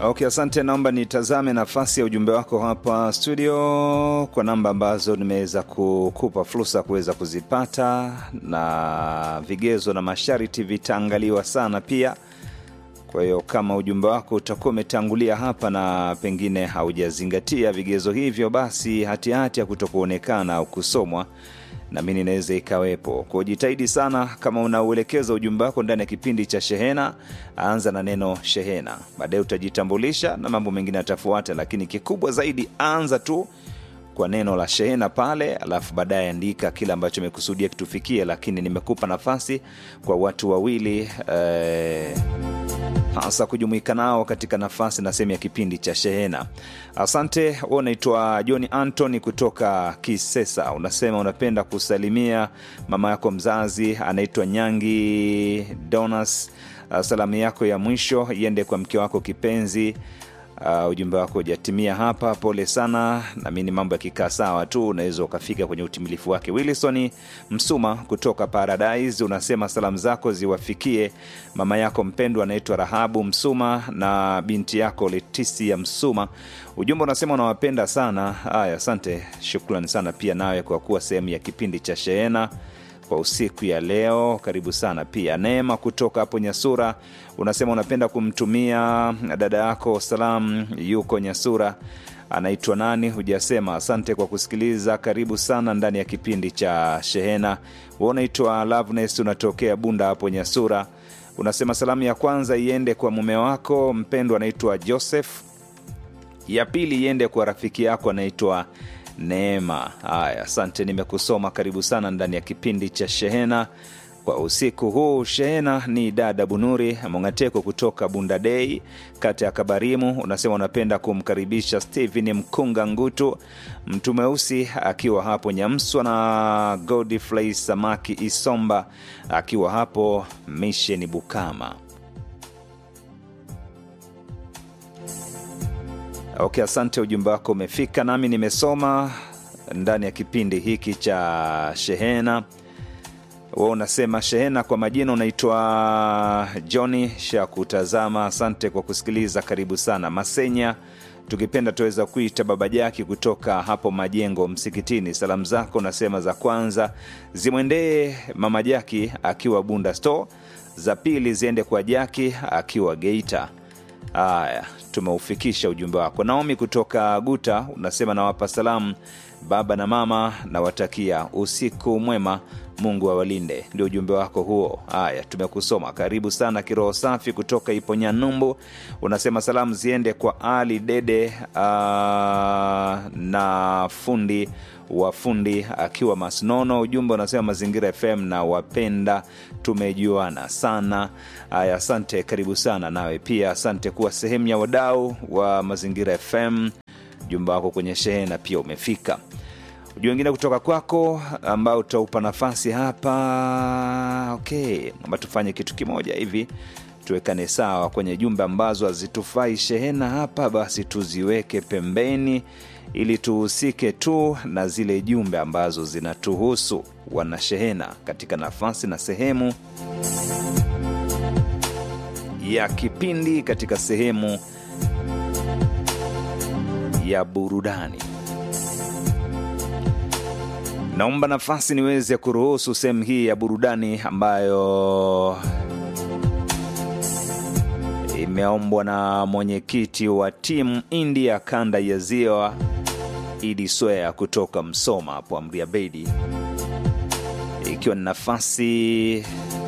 Okay, asante. Naomba nitazame nafasi ya ujumbe wako hapa studio kwa namba ambazo nimeweza kukupa fursa kuweza kuzipata, na vigezo na masharti vitaangaliwa sana pia. Kwa hiyo kama ujumbe wako utakuwa umetangulia hapa na pengine haujazingatia vigezo hivyo, basi hatihati ya kutokuonekana au kusomwa na mimi inaweza ikawepo. Kwa jitahidi sana, kama unauelekeza ujumbe wako ndani ya kipindi cha Shehena, anza na neno Shehena, baadaye utajitambulisha na mambo mengine yatafuata, lakini kikubwa zaidi, anza tu kwa neno la Shehena pale, alafu baadaye andika kile ambacho imekusudia kitufikie. Lakini nimekupa nafasi kwa watu wawili eh, hasa kujumuika nao katika nafasi na sehemu ya kipindi cha Shehena. Asante. Wewe unaitwa John Anthony kutoka Kisesa, unasema unapenda kusalimia mama yako mzazi anaitwa Nyangi Donas. Uh, salamu yako ya mwisho iende kwa mke wako kipenzi. Uh, ujumbe wako hujatimia hapa, pole sana. Namini mambo yakikaa sawa tu unaweza ukafika kwenye utimilifu wake. Wilson Msuma kutoka Paradise unasema salamu zako ziwafikie mama yako mpendwa anaitwa Rahabu Msuma na binti yako Letisia Msuma. Ujumbe unasema unawapenda sana. Haya, asante, shukrani sana pia nawe kwa kuwa sehemu ya kipindi cha Shehena kwa usiku ya leo. Karibu sana pia. Neema kutoka hapo Nyasura unasema unapenda kumtumia dada yako salamu, yuko Nyasura, anaitwa nani? Hujasema. Asante kwa kusikiliza, karibu sana ndani ya kipindi cha Shehena. Wewe unaitwa Loveness, unatokea Bunda hapo Nyasura, unasema salamu ya kwanza iende kwa mume wako mpendwa anaitwa Joseph, ya pili iende kwa rafiki yako anaitwa Neema. Haya, asante, nimekusoma. Karibu sana ndani ya kipindi cha Shehena kwa usiku huu. Shehena ni dada Bunuri Mongateko kutoka Bundadei, kata ya Kabarimu. Unasema unapenda kumkaribisha Stephen Mkunga Ngutu, mtu mweusi akiwa hapo Nyamswa, na Godfrey Samaki Isomba akiwa hapo Misheni Bukama. Okay, asante, ujumbe wako umefika nami nimesoma ndani ya kipindi hiki cha Shehena. Wewe unasema Shehena kwa majina unaitwa Johnny Shakutazama. Asante kwa kusikiliza, karibu sana Masenya, tukipenda tuweza kuita Baba Jaki kutoka hapo Majengo Msikitini. Salamu zako unasema za kwanza zimwendee Mama Jaki akiwa Bunda Store, za pili ziende kwa Jaki akiwa Geita. Haya, tumeufikisha ujumbe wako. Naomi kutoka Guta unasema nawapa salamu baba na mama, nawatakia usiku mwema, Mungu awalinde. Ndio ujumbe wako huo. Haya, tumekusoma. Karibu sana. Kiroho safi kutoka Iponya Numbu unasema salamu ziende kwa Ali Dede uh, na fundi wa fundi akiwa Masnono. Ujumbe unasema Mazingira FM na wapenda, tumejuana sana. Haya, asante, karibu sana nawe pia, asante kuwa sehemu ya wadau wa Mazingira FM. Ujumbe wako kwenye shehena pia umefika. Ujumbe wengine kutoka kwako ambao utaupa nafasi hapa. Okay, naomba tufanye kitu kimoja hivi tuwekane sawa kwenye jumbe ambazo hazitufai shehena hapa, basi tuziweke pembeni ili tuhusike tu na zile jumbe ambazo zinatuhusu wanashehena katika nafasi na sehemu ya kipindi, katika sehemu ya burudani. Naomba nafasi niweze kuruhusu sehemu hii ya burudani ambayo imeombwa na mwenyekiti wa timu India kanda ya Ziwa Idi Swea kutoka Msoma hapo Amria Bedi, ikiwa ni nafasi